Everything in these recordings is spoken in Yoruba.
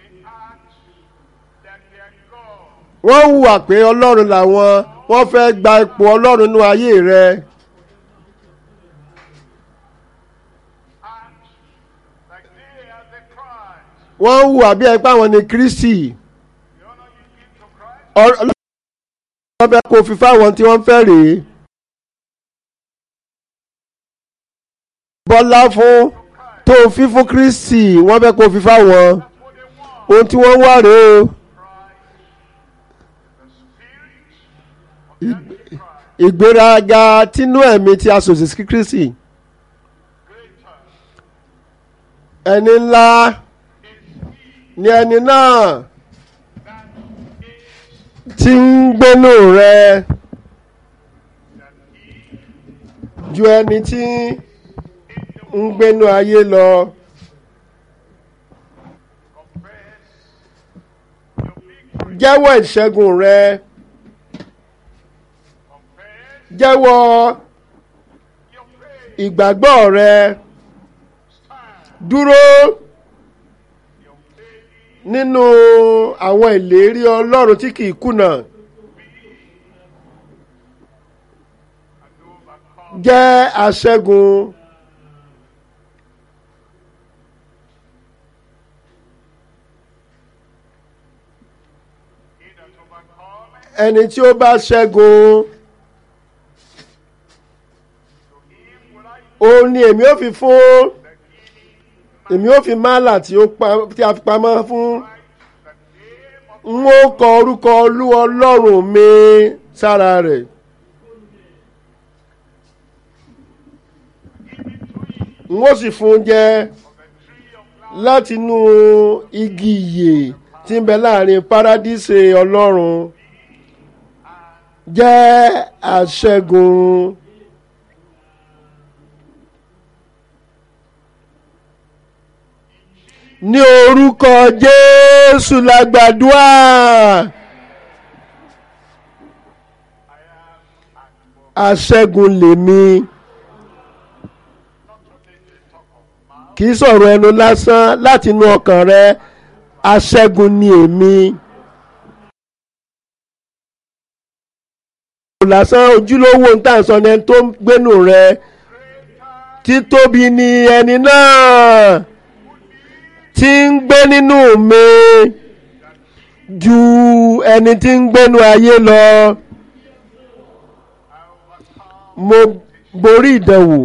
act that they are God. wọ́n hùwà pé ọlọ́run làwọn wọ́n fẹ́ gba ipò ọlọ́run nínú ayé rẹ Act like they are the Christ. wọ́n hùwà bí ẹgbẹ́ àwọn ní kristi The honor you give to Christ, ọlọ́run fẹ́ kó fi fáwọn tí wọ́n fẹ́ rèé bọ́lá fún tó fi fún kristi wọ́n fẹ́ kó fi fáwọn what they want. ohun tí wọ́n wá rèé o The spirit of that Christ, ìgbéraga tínú ẹ̀mí tí a sòsì sí kristi greater ẹni ńlá is he ni ẹni náà that is tí ń gbénú rẹ than he ju ẹni tí ń gbénú ayé lọ confess your victory. jẹ́wọ́ ìṣẹ́gun rẹ Confess jẹ́wọ́ your faith. ìgbàgbọ́ rẹ Stand dúró your faith nínú àwọn ìlérí ọlọ́run tí kìí kùnà and overcome. jẹ́ aṣẹ́gun He that overcometh, ẹni tí ó bá ṣẹ́gun to him will I òun ni èmi ó fi fún the giving èmi ó fi málà tí ó pa- tí a fi pamọ́ fún right, the name of n ó kọ orúkọ olú ọlọ́run mi sára rẹ̀ n ó sì fún un jẹ the tree of life. látinú igi ìyè tí ń bẹ láàrin paradíṣe ọlọ́run jẹ́ àṣẹ́gun ní orúkọ jésù lágbàdúrà àṣẹ́gun lèmi kì í sọ̀rọ̀ ẹnu lásán láti inú ọkàn rẹ aṣẹ́gun ni èmi. lásán ojúlówó ń tà sọ ni ẹni tó ń gbénu rẹ títóbi ni ẹni náà tí ń gbé nínú mi ju ẹni tí ń gbénu ayé lọ mo borí ìdánwò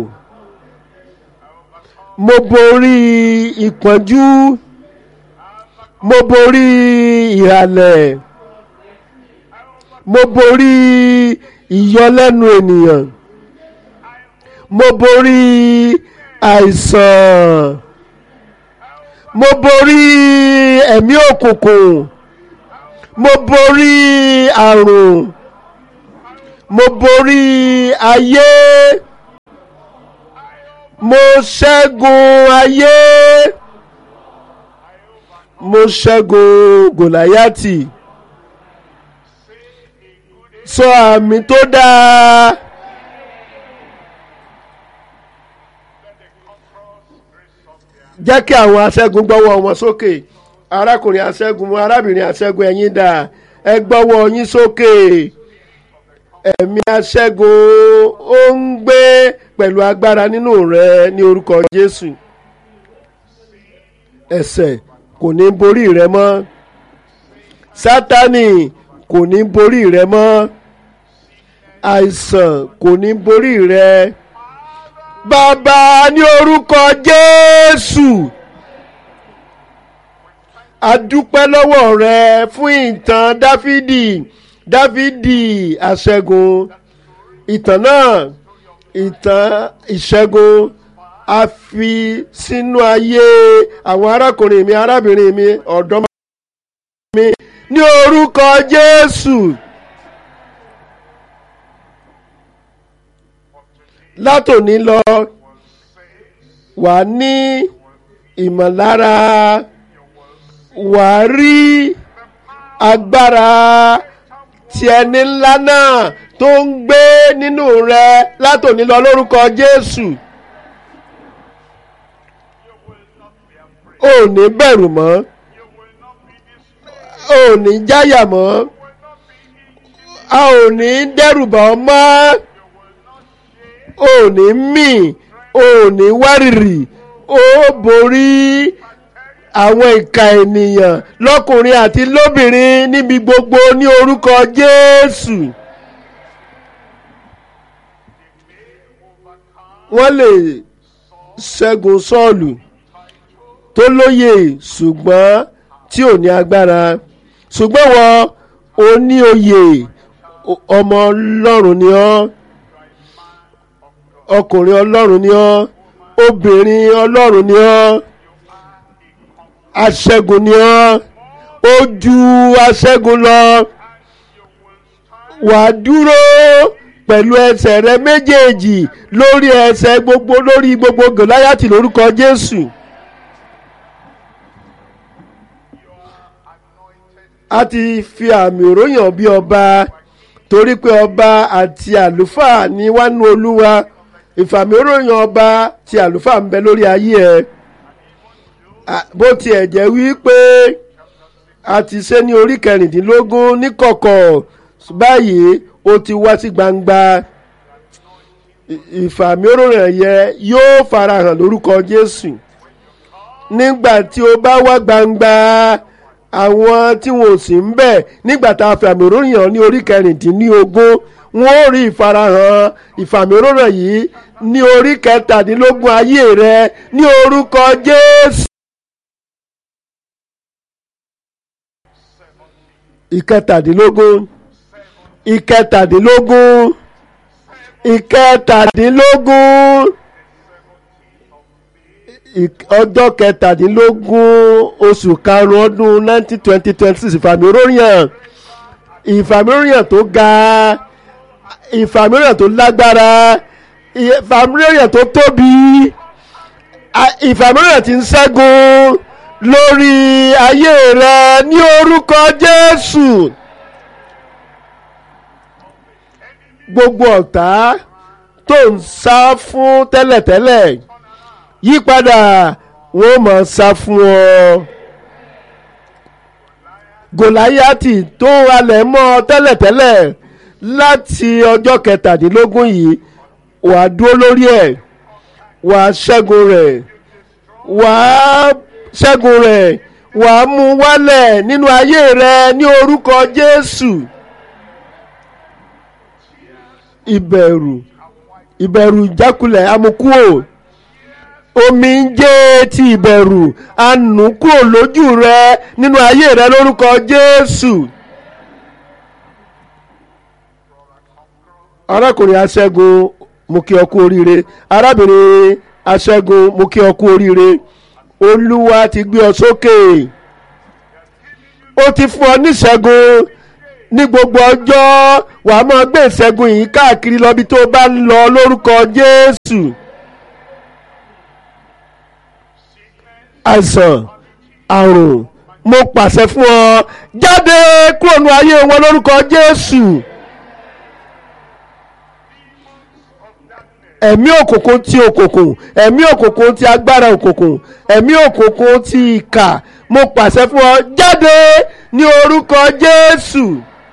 mo borí ìpọ́njú mo borí ìhàlẹ̀ mo borí ìyọlẹ́nu ènìyàn mo borí àìsàn mo borí ẹ̀mí òkùnkùn mo borí àrùn mo borí ayé mo ṣẹ́gun ayé mo ṣẹ́gun gòláyàtì sọ àmì tó dáa jẹ́ kí àwọn aṣẹ́gun gbọ́wọ́ wọn sókè arákùnrin aṣẹ́gun arábìnrin aṣẹ́gun ẹ̀yin dà ẹ gbọ́wọ́ yín sókè ẹ̀mí aṣẹ́gun ó ń gbé pẹ̀lú agbára nínú rẹ ní orúkọ Jésù ẹ̀ṣẹ̀ kò ní borí rẹ mọ́ Sátánì kò ní borí rẹ mọ́ àìsàn kò ní borí rẹ bàbá ní orúkọ Jésù adúpẹ́ lọ́wọ́ rẹ fún ìtàn Dáfídì Dáfídì aṣẹ́gun ìtàn náà ìtàn ìṣẹ́gun a fi sínú ayé àwọn arákùnrin mi arábìnrin mi ọ̀dọ́mọ mi ní orúkọ Jésù látòní lọ wà ní ìmọ̀lára wà rí agbára tí ẹni ńlá náà tó ń gbé nínú rẹ látòní lọ lórúkọ Jésù ò ní bẹ̀rù mọ́ You will not ò ní jáyà mọ́ a ò ní dẹ́rùbà ọ́ mọ́ ò ní mì ò ní wárìrì ó borí àwọn ìka ènìyàn lọ́kùnrin àti lóbìnrin níbi gbogbo ní orúkọ Jésù. wọ́n lè ṣẹ́gun Sọ́ọ̀lù tó lóye ṣùgbọ́n tí ò ní agbára ṣùgbọ́n wọn ò ní oyè ọmọ Ọlọ́run ni ọ́ ọkùnrin Ọlọ́run ni ọ́ obìnrin Ọlọ́run ni ọ́ aṣẹ́gun ni ọ́ ó ju aṣẹ́gun lọ wàá dúró pẹ̀lú ẹsẹ̀ rẹ méjèèjì lórí ẹsẹ̀ gbogbo lórí gbogbo gòláyàtì lórúkọ Jésù. a ti fi àmì òróyàn bí ọba torí pé ọba àti àlùfáà ní wánú olúwa ìfàmì òróyàn ọba ti àlùfáà ń bẹ lórí ayé ẹ bó tiẹ̀ jẹ́ wípé a ti ṣe ní orí kẹrìndínlógún níkọ̀kọ̀ báyìí ó ti wá sí gbangba ìfàmì òróyàn yẹ yóò farahàn lórúkọ Jésù nígbà tí o bá wá gbangba àwọn tí wọn ò sí ń bẹ̀ nígbà tá a fàmì òróyàn ní orí kẹrìndínlógún wọn ò rí ìfarahàn ìfàmì òróyàn yìí ní orí kẹtàdínlógún ayé rẹ ní orúkọ Jésù. ìkẹtàdínlógún ìkẹtàdínlógún ìkẹtàdínlógún ọjọ́ kẹtàdínlógún oṣù karùn-ún ọdún nineteen twenty twenty six ìfàmìróyàn ìfàmìróyàn tó ga ìfàmìróyàn tó lágbára ìfàmìróyàn tó tóbi ìfàmìróyàn tí ń ṣẹ́gun lórí ayé rẹ ní orúkọ Jésù gbogbo ọ̀tá tó ń sá fún tẹ́lẹ̀tẹ́lẹ̀ yípadà wọ́n máa sá fún ọ. Gòláyátì tó halẹ̀ mọ́ ọ tẹ́lẹ̀tẹ́lẹ̀ láti ọjọ́ kẹtàdínlógún yìí wà á dúró lórí ẹ̀ wà á ṣẹ́gun rẹ̀ wà á ṣẹ́gun rẹ̀ wà á mú wálẹ̀ nínú ayé rẹ ní orúkọ Jésù. Ìbẹ̀rù ìbẹ̀rù ìjákulẹ̀ amukúò omi ń jẹ́ ti ìbẹ̀rù anù kúrò lójú rẹ nínú ayé rẹ lórúkọ Jésù. arákùnrin aṣẹ́gun mo kí ọ kú oríire arábìnrin aṣẹ́gun mo kí ọ kú oríire olúwa ti gbé ọ sókè ó ti fún ọ níṣẹ́gun ní gbogbo ọjọ́ wàá máa gbé ìṣẹ́gun yìí káàkiri lọ bí tó bá ń lọ lórúkọ Jésù. àìsàn àrùn mo pàṣẹ fún ọ jáde kúrò ní ayé wọn lórúkọ Jésù ẹ̀mí òkùnkùn ti òkùnkùn ẹ̀mí òkùnkùn ti agbára òkùnkùn ẹ̀mí òkùnkùn ti ìkà mo pàṣẹ fún ọ jáde ní orúkọ Jésù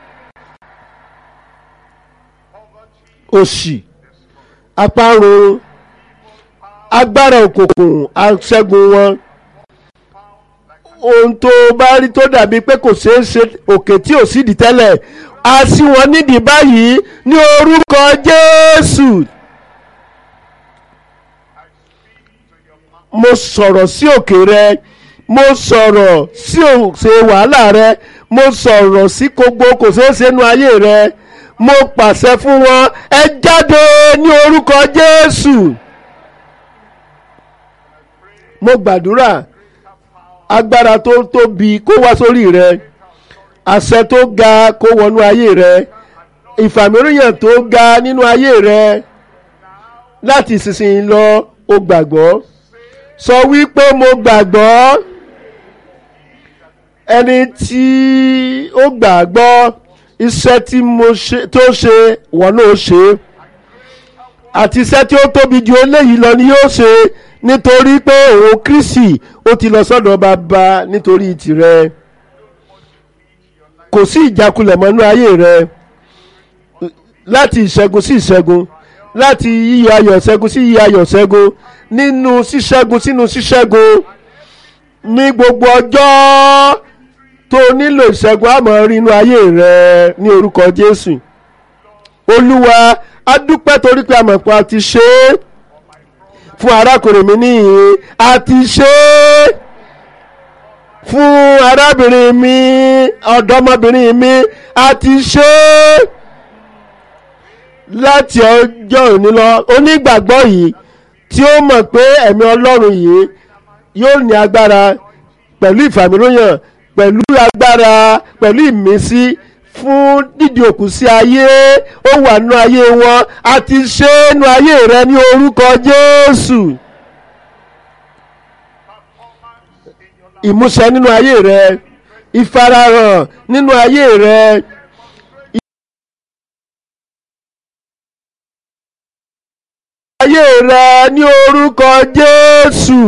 òṣì àparun agbára òkùnkùn aṣẹ́gun wọn ohun tó bá rí tó dàbí pé kò ṣeé ṣe òkè tí ò sídìí tẹ́lẹ̀ a sí wọn nídìí báyìí ní orúkọ Jésù. mo sọ̀rọ̀ sí òkè rẹ mo sọ̀rọ̀ sí òṣè wàhálà rẹ mo sọ̀rọ̀ sí gbogbo kò ṣeé ṣe nú ayé rẹ mo pàṣẹ fún wọn ẹ jáde ní orúkọ Jésù mo gbàdúrà agbára tó tóbi kó wá sórí rẹ àṣẹ tó ga kó wọnú ayé rẹ ìfàmìíràn tó ga nínú ayé rẹ láti ìsinsìnyí lọ o gbàgbọ́ sọ wípé mo gbàgbọ́ ẹni tí ó gbàgbọ́ iṣẹ́ tí mo ṣe tó ṣe wọn náà ṣe àti iṣẹ́ tí ó tóbi ju eléyìí lọ ni yóò ṣe nítorí pé òun Kristi ó ti lọ sọ́dọ̀ bàbá nítorí tìrẹ kò sí ìjákulẹ̀ mọ́nú ayé rẹ láti ìṣẹ́gun sí ìṣẹ́gun láti yíyọ ayọ̀ ṣẹ́gun sí yíyọ ayọ̀ ṣẹ́gun nínú ṣíṣẹ́gun sínú ṣíṣẹ́gun ní gbogbo ọjọ́ tó nílò ìṣẹ́gun àmọ́ rí inú ayé rẹ ní orúkọ Jésù Olúwa a dúpẹ́ torí pé àmọ̀ pa ti ṣe é fún arákùnrin mi níhìn a ti ṣe é fún arábìnrin mi ọ̀dọ́mọbìnrin mi a ti ṣe é láti ọjọ́ òní lọ onígbàgbọ́ yìí tí ó mọ̀ pé ẹ̀mí Ọlọ́run yìí yóò ní agbára pẹ̀lú ìfàmìlóyàn pẹ̀lú agbára pẹ̀lú ìmísí fún dídì òkú sí ayé ó wà nínú ayé wọn a ti ṣe é nínú ayé rẹ ní orúkọ Jésù ìmúṣẹ nínú ayé rẹ ìfarahàn nínú ayé rẹ. ayé rẹ ní orúkọ Jésù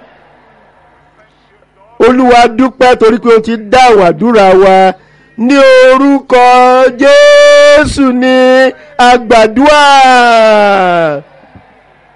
Olúwa dúpẹ́ torí pé o ti dáhùn àdúrà wa ní orúkọ Jésù ní àgbàdúà